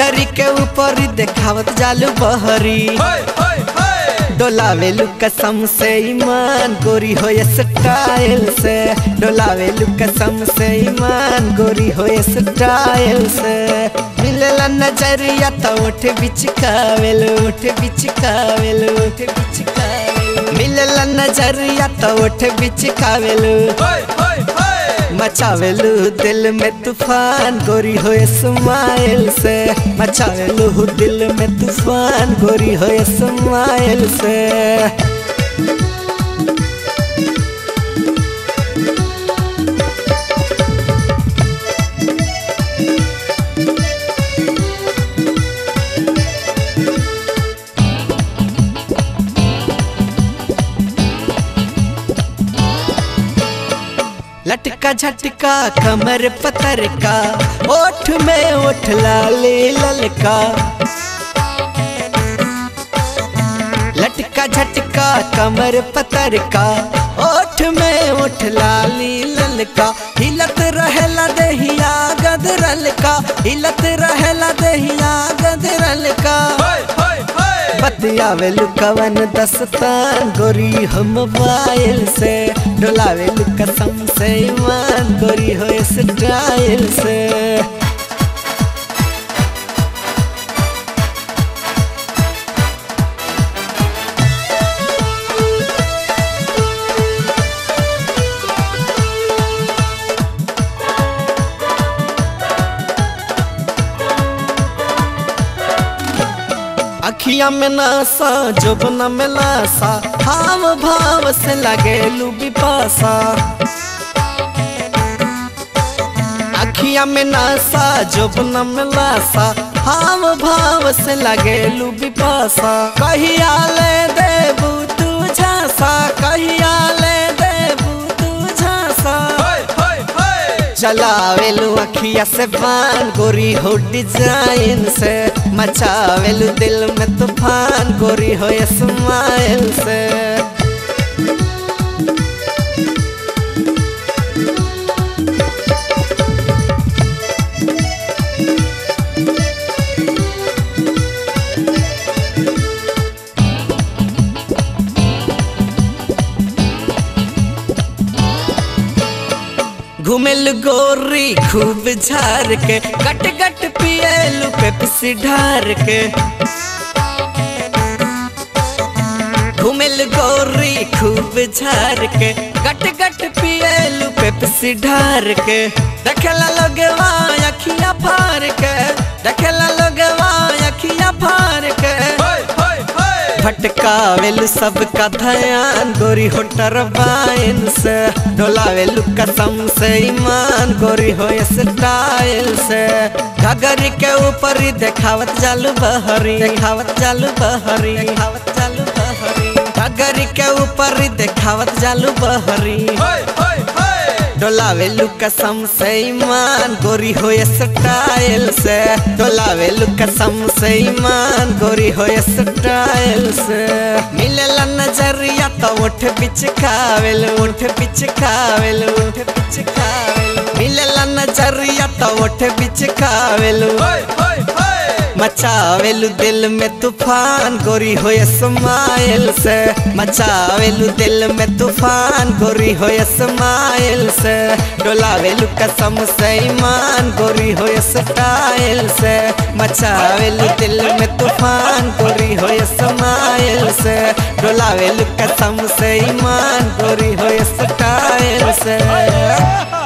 घघरी के ऊपर देखावत जालू बहरी डोलावेलू कसम से ईमान गोरी हो स्टाइल से डोलावेलू कसम से ईमान गोरी हो स्टाइल से मिलेला नजरिया तो उठ बिचकावेलू उठ बिचकावेलू उठ बिचकावेलू मिलेला नजरिया तो उठ बिचकावेलू मचावेलू दिल में तूफान गोरी हो स्माइल से मचावेलू दिल में तूफान गोरी हो स्माइल से लटका झटका कमर पतर का ओठ में ओठ लाले ललका लटका झटका कमर पतर का ओठ में ओठ लाली ललका हिलत रहेला दहिया गदरल का हिलत रहेला दहिया गदरल का बतियावेलू कवन दस्तान गोरी हो मोबाइल से डोलावेलू कसम से ईमान गोरी हो स्टाइल से अखिया में नासा जोबना में लासा हाव भाव से लगे बिपासा अखिया में नासा जोबना में लासा हाव भाव से लगे बिपासा कहिया ले देबू तू झांसा कहिया ले देबू तू झांसा चलावेलू अखिया से बान गोरी हो डिजाइन से मचावेलू दिल में तूफान गोरी हो स्माइल से घुमेल गोरी खूब झार के गट गट पिएलू पेप्सी ढार के घुमेल गोरी खूब झार के गट गट पिएलू पेप्सी ढार के देखेला लोगवा अखिया फार के देखेला लोगवा अखिया फार के भटकावेलू सबका ध्यान गोरी हो टरबाइन से डोलावेलू कसम से ईमान गोरी हो स्टाइल से घगरी के ऊपर ही देखावत जालू बहरी देखावत जालू बहरी देखावत जालू बहरी घगरी के ऊपर ही देखावत जालू बहरी डोलावेलू कसम से ईमान गोरी हो स्टाइल से डोलावेलू कसम से ईमान गोरी हो स्टाइल से मिलेला नजरिया तो उठ बिचकावेलू उठ बिचकावेलू उठ बिचकावेलू मिलेला नजरिया तो उठ बिचकावेलू मचावेलू दिल में तूफान गोरी हो स्माइल से मचावेलू दिल में तूफान गोरी हो स्माइल से डोलावेलू कसम से ईमान गोरी हो स्टाइल से मचावेलू दिल में तूफान गोरी हो स्माइल से डोलावेलू कसम से ईमान गोरी हो स्टाइल से